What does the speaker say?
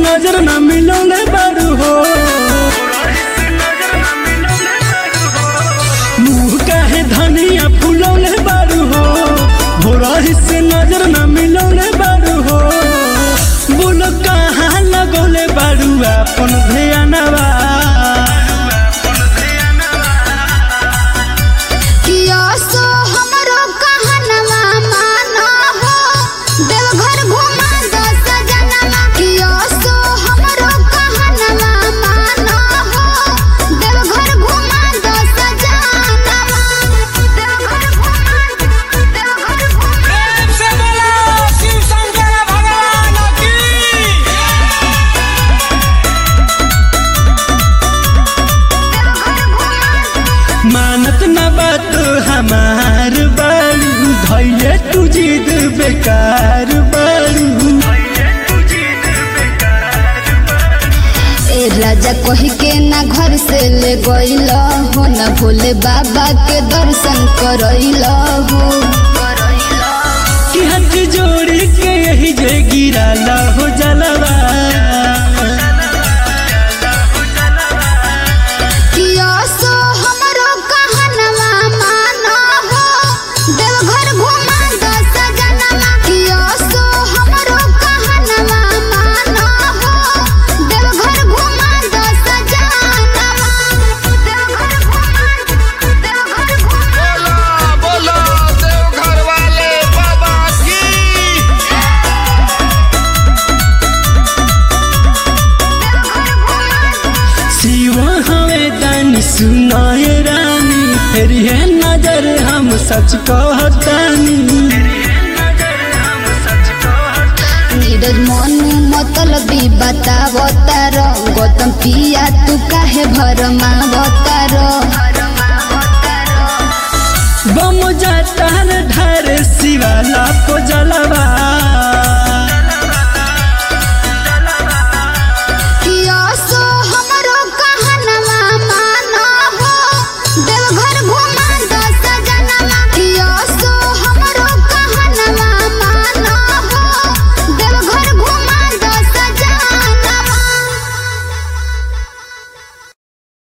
नजर न मिलौले बारू हो मुँह काहे धनिया फुलौले बारू हो भोरही से नजर न मिलौले बारू हो बोलो कहाँ लगौले बारू अपन ध्यानवा किया सो हमरो कहनवा माना हो देवघर घुमा दो सजनवा किया सो हमरो कहनवा माना हो देवघर घुमा दो सजनवा देवघर घुमा देवघर घुमा प्रेम से बोलो शिव शंकर भगवान की मानत न बात हमार बारू धैले तू जिद बेकार बारू ए राजा कही के ना घर से ले गइल हो ना भोले बाबा के दर्शन करइल हो कि हाथ जोड़ी के यही जे गिराला हो जलवा किया सो हमरो कहनवा माना हो देवघर घुमा दो सजनवा किया सो हमरो कहनवा माना हो देवघर घुमा दो सजनवा देवघर घुमा देवघर घुमा बोलो बोलो देवघर वाले बाबा की शिव हवे दानी सुनाए रानी फिर है नजर हम सच कहतानी नीरज मनु मतलबी बतावतार गौतम पिया तू काहे भरमावतार